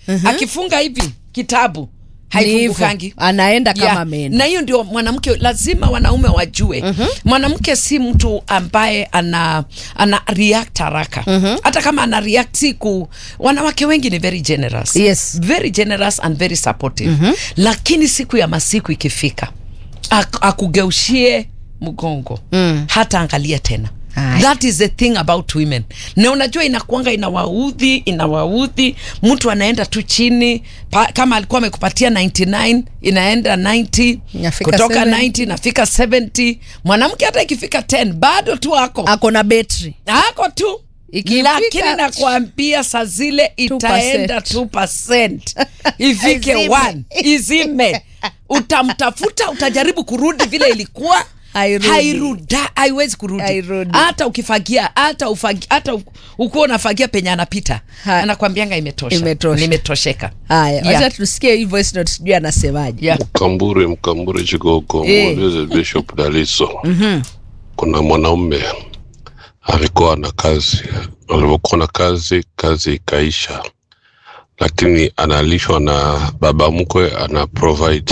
akifunga hivi kitabu Ni hivyo. haifungukangi anaenda kama Yeah. ameenda na hiyo ndio mwanamke lazima wanaume wajue mwanamke si mtu ambaye ana ana react haraka hata kama ana react siku wanawake wengi ni very generous Yes. very generous and very supportive lakini siku ya masiku ikifika ak- akugeushie mgongo Mm. hata angalia tena Aye. that is the thing about women na unajua inakuanga inawaudhi inawaudhi mtu anaenda tu chini pa, kama alikuwa amekupatia 99 inaenda 90 Inafika kutoka 70. 90 nafika 70 mwanamke hata ikifika 10 bado tu ako ako na betri ako tu Ikifika- lakini nakwambia saa zile itaenda 2 ifike Izime. 1 izime utamtafuta utajaribu kurudi vile ilikuwa Hairudi. hairuda haiwezi kurudi Hairudi. hata ukifagia hata ufagi, hata u- ukuwa unafagia penye anapita Ha- anakwambianga imetosha Imetosha. nimetosheka haya Yeah. wacha tusikie hii voice note sijui anasemaje yeah. Mkambure, Mkambure Chigogo, Eh. muulize Bishop Daliso. Kuna mwanaume alikuwa na kazi, alivyokuwa na kazi, kazi ikaisha, lakini analishwa na baba mkwe, ana provide,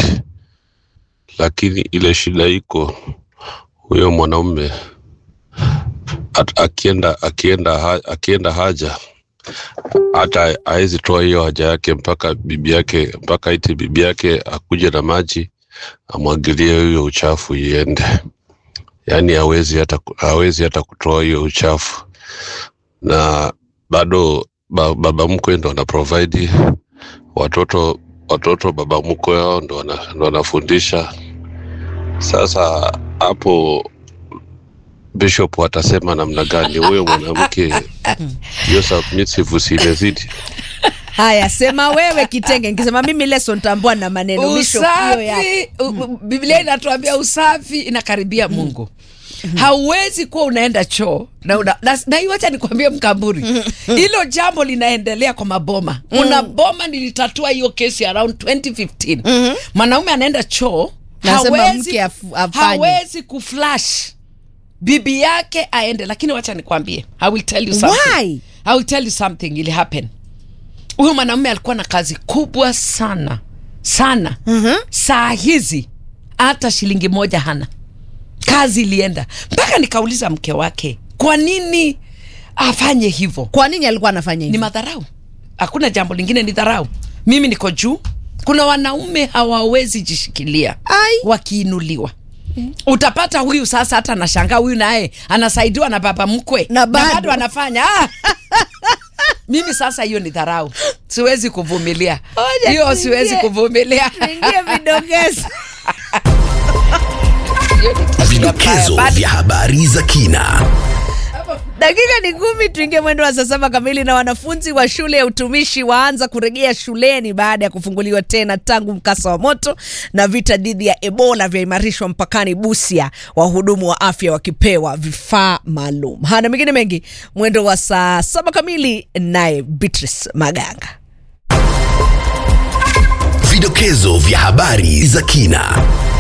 lakini ile shida iko huyo mwanaume at- akienda akienda ha, akienda haja hata hawezi toa hiyo haja yake mpaka bibi yake mpaka iti bibi yake akuje na maji amwagilie hiyo uchafu iende, yaani hawezi hata hawezi hata kutoa hiyo uchafu, na bado ba, baba mkwe ndo ana provide watoto watoto, baba mkwe wao ndo wana- ndo wanafundisha. Sasa hapo Bishop atasema namna gani huyo mwanamke hiyo submissive usinezidi haya sema wewe kitenge nikisema mimi leso ntambua na maneno Bishop, hiyo yako. usafi u- u- biblia inatuambia usafi inakaribia mungu hauwezi kuwa unaenda choo na, una, na, na hii wacha nikwambie mkamburi hilo jambo linaendelea kwa maboma kuna boma nilitatua hiyo kesi around 2015 mwanaume anaenda choo Nasema hawezi, mke af- afanye. hawezi kuflash bibi yake aende lakini wacha nikwambie i will tell you something Why? I will tell you something ili happen huyu mwanamume alikuwa na kazi kubwa sana sana mm-hmm. saa hizi hata shilingi moja hana kazi ilienda mpaka nikauliza mke wake kwa nini afanye hivyo kwa nini alikuwa anafanya ni hivyo madharau hakuna jambo lingine ni dharau mimi niko juu kuna wanaume hawawezi jishikilia Ai. wakiinuliwa utapata huyu sasa hata anashangaa huyu naye anasaidiwa na baba mkwe Na bado. anafanya ah! mimi sasa hiyo ni dharau siwezi kuvumilia Ngoja hiyo tuingie. siwezi kuvumilia ingia vidokezo Hiyo ni tabia Vidokezo mbaya. vya habari za kina. dakika ni kumi tuingie mwendo wa saa saba kamili na wanafunzi wa shule ya utumishi waanza kurejea shuleni baada ya kufunguliwa tena tangu mkasa wa moto na vita dhidi ya ebola vyaimarishwa mpakani busia wahudumu wa afya wakipewa vifaa maalum hana mengine mengi mwendo wa saa saba kamili naye beatrice maganga Vidokezo vya habari za kina.